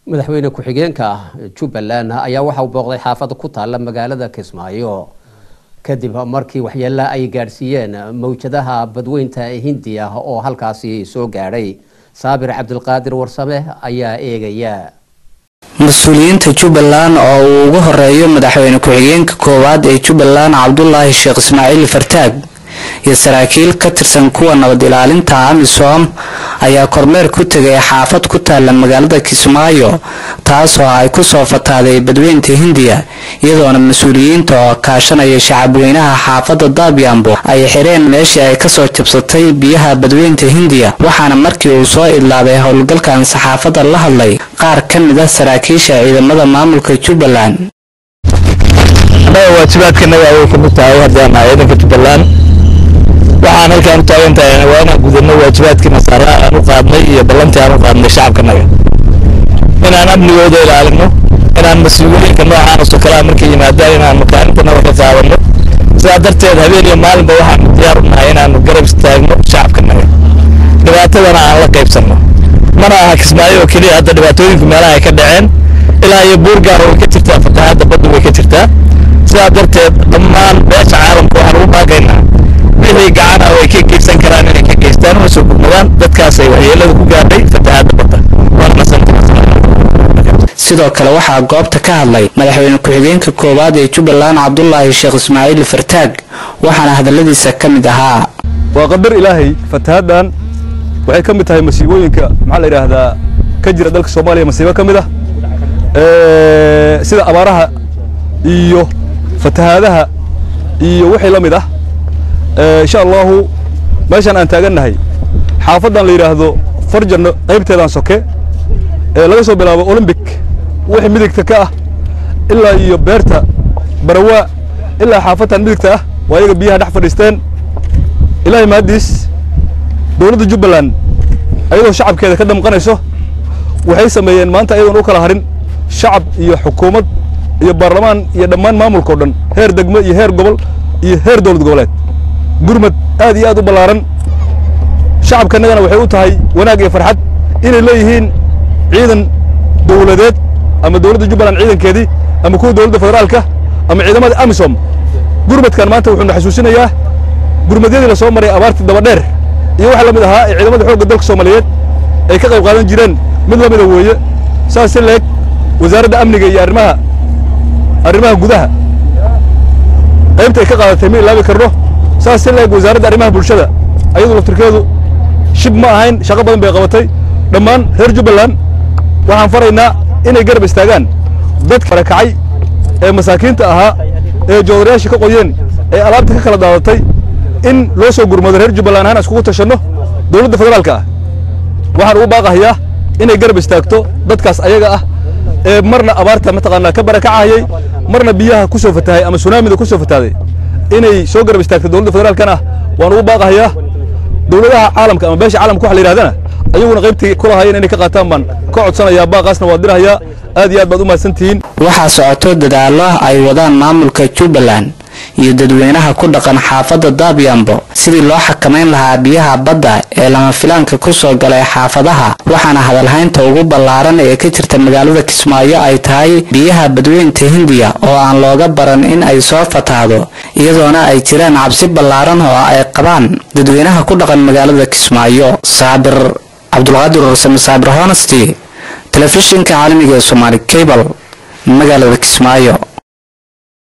madaxweyne ku-xigeenka jubbaland ayaa waxa uu booqday xaafada ku taalla magaalada kismaayo kadib markii waxyeelo ay gaadhsiiyeen mawjadaha badweynta hindiya oo halkaasi soo gaadhay saabir cabdilqaadir warsame ayaa eegaya mas-uuliyiinta jubbaland oo uu ugu horeeyo madaxweyne ku-xigeenka koowaad ee jubbaland cabdulaahi sheekh ismaaciil fartaag iyo saraakiil ka tirsan kuwa nabad ilaalinta amisom ayaa kormeer ku tegay xaafad ku taalla magaalada kismaayo taasoo ay kusoo fataaday badweynta hindiya iyadoona mas-uuliyiinta oo kaashanaya shacabweynaha xaafadda daabyambo ay xireen meeshii ay kasoo jabsatay biyaha badweynta hindiya waxaana markii uu soo idlaaday howlgalkan saxaafadda la hadlay qaar ka mid ah saraakiisha ciidamada maamulka jubbaland waajibaadkanaga ayay kamid tahay haddana ciidanka jubbaland waxaan halkaan u taagan tahay waa inaan gudano waajibaadkii nasaara aan u qaadnay iyo ballantii aan u qaadnay shacabkanaga inaan amnigooda ilaalino inaan mas-uuliyinka noocaanasoo kalea markay yimaadaan inaan makaalintanaga ka qaadano sidaa darteed habeen iyo maalinba waxaanu diyaar u nahay inaanu garab istaagno shacabkanaga dhibaatadana aan la qaybsanno mana aha kismaayo oo keliya hadda dhibaatooyinku meelaha ay ka dhaceen ilaa iyo buurgaar way ka jirtaa fatahaadda baddu way ka jirtaa sidaa darteed dhammaan beesha caalamka waxaan ugu baaqaynaa wixii gacana ay ka geysan karaan inay ka geystaan una soo gudmadaan dadkaasay waxyeelada ku gaadhay fatahaadda badda sidoo kale waxaa goobta ka hadlay madaxweyne ku-xigeenka koowaad ee jubbaland cabdulaahi sheekh ismaaciil fartaag waxaana hadaladiisa ka mid ahaa waa qadar ilaahay fatahaaddan waxay ka mid tahay masiibooyinka maxaa la yidhaahdaa ka jira dalka soomaaliya masiibo ka mid ah sida abaaraha iyo fatahaadaha iyo wixii la mid ah insha allahu meeshaan aan taagannahay xaafaddan la yidhaahdo farjanno qaybteedaan soke ee laga soo bilaabo olombic wixii midigta ka ah ilaa iyo beerta barawaa ilaa xaafadtan midigta ah waa iyaga biyaha dhex fadhiisteen ilaahay mahaddiis dowladda jubbaland ayadoo shacabkeeda ka damqanayso waxay sameeyeen maanta ayadoon u kala harin shacab iyo xukuumad iyo baarlamaan iyo dhammaan maamulkao dhan heer degmo iyo heer gobol iyo heer dowlad goboleed gurmad aad iyo aad u ballaaran shacabkanagana waxay u tahay wanaag iyo farxad inay leeyihiin ciidan dowladeed ama dowladda jubbaland ciidankeedii ama kuwa dowladda federaalka ama ciidamada amisom gurmadkan maanta wuxuuna xasuusinayaa gurmadyadii la soo maray abaartii dabadheer iyo waxa la mid ahaa ee ciidamada xoogga dalka soomaaliyeed ay ka qayb qaadan jireen mid la mida weeye saas si leeg wasaaradda amniga iyo arrimaha arrimaha gudaha qaybta ay ka qaadatay ma ilaabi karno saas si leeg wasaaradda arrimaha bulshada ayadu laftirkeedu shib ma ahayn shaqo badan bay qabatay dhammaan reer jubbaland waxaan faraynaa inay garab istaagaan dadka barakacay ee masaakiinta ahaa ee joodarayaashii ka qoyeen ee alaabta ka kala daadatay in loo soo gurmado reer jubbaland ahaan iskugu tashanno dowladda federaalka ah waxaan ugu baaqahayaa inay garab istaagto dadkaas ayaga ah ee marna abaarta mataqaanaa ka barakacahayay marna biyaha ku soo fatahay ama sunaamida ku soo fatahday inay soo garab istaagto dowladda federaalkan ah waan ugu baaqahayaa dowladaha caalamka ama beesha caalamka waxa la yidhahdana ayaguna qaybtii ku lahaayeen inay ka qaataan baan ka codsanayaa baaqaasna waa dirahayaa aad iyo aad baad u mahadsantihiin waxaa socoto dadaallo ay wadaan maamulka jubbaland iyo dadweynaha ku dhaqan xaafadda daabyambo sidii loo xakamayn lahaa biyaha badda ee lama filaanka ku soo galay xaafadaha waxaana hadalhaynta ugu ballaaran ee ka jirta magaalada kismaayo ay tahay biyaha badweynta hindiya oo aan looga baran in ay soo fatahdo iyadoona ay jiraan cabsi ballaaran oo ay qabaan dadweynaha ku dhaqan magaalada kismaayo saabir cabdulqaadir ursame saabir honesty telefishinka caalamiga ee somaali cable magaalada kismaayo